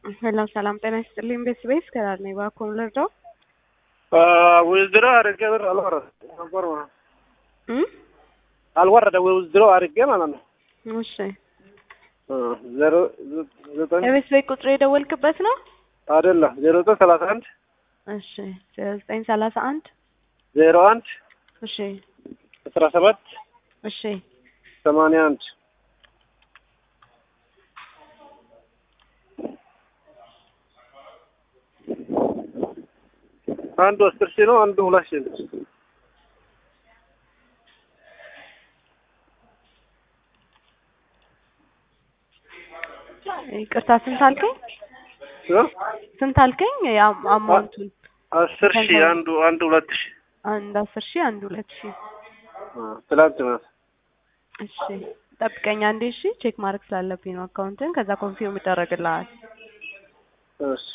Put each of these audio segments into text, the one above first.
ሰላም ሰላም፣ ጤና ይስጥልኝ። ቤት ቤት ከዳር ነኝ። እባክዎን ልርዳው? ውዝድሮ አድርጌ ብር አልወረደ ነበር ማለት እ አልወረደ ውዝድሮ አድርጌ ማለት ነው። እሺ፣ ዜሮ ዘጠኝ የቤት ቤት ቁጥር የደወልክበት ነው? አይደለም ዜሮ ዘጠኝ ሰላሳ አንድ እሺ፣ ዜሮ ዘጠኝ ሰላሳ አንድ ዜሮ አንድ እሺ፣ አስራ ሰባት እሺ፣ ሰማንያ አንድ አንዱ አስር ሺህ ነው። አንዱ ሁለት ሺህ ነው። ይቅርታ፣ ስንት አልከኝ? እ? ስንት አልከኝ? ያም- አማውንቱን አስር ሺህ አንዱ አንዱ ሁለት ሺህ አንድ አስር ሺህ አንድ ሁለት ሺህ ትላንት ነው። እሺ ጠብቀኝ አንዴ። እሺ ቼክ ማድረግ ስላለብኝ ነው አካውንትን። ከዛ ኮንፊርም ይደረግልሃል። እሺ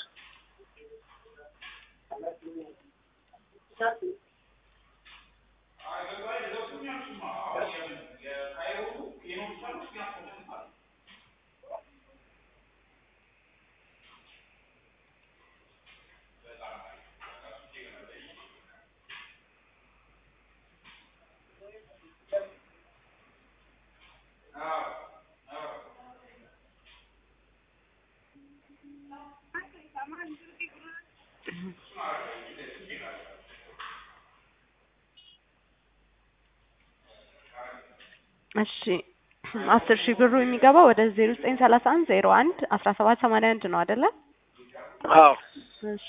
እሺ አስር ሺህ ብሩ የሚገባው ወደ ዜሮ ዘጠኝ ሰላሳ አንድ ዜሮ አንድ አስራ ሰባት ሰማንያ አንድ ነው አይደለ? አዎ እሺ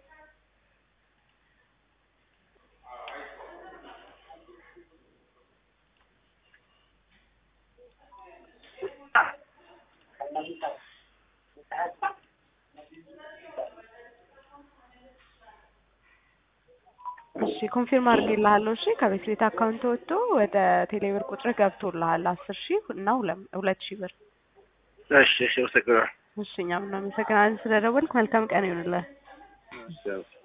እሺ ኮንፊርም አድርጌልሃለሁ። እሺ ከቤት ቤት አካውንት ወጥቶ ወደ ቴሌብር ቁጥር ገብቶልሃል አስር ሺህ እና ሁለ- ሁለት ሺህ ብር። እሺ እሺ አመሰግናለሁ። እሺ እኛም እናመሰግናለን ስለደወልክ። መልካም ቀን ይሁንልህ። እሺ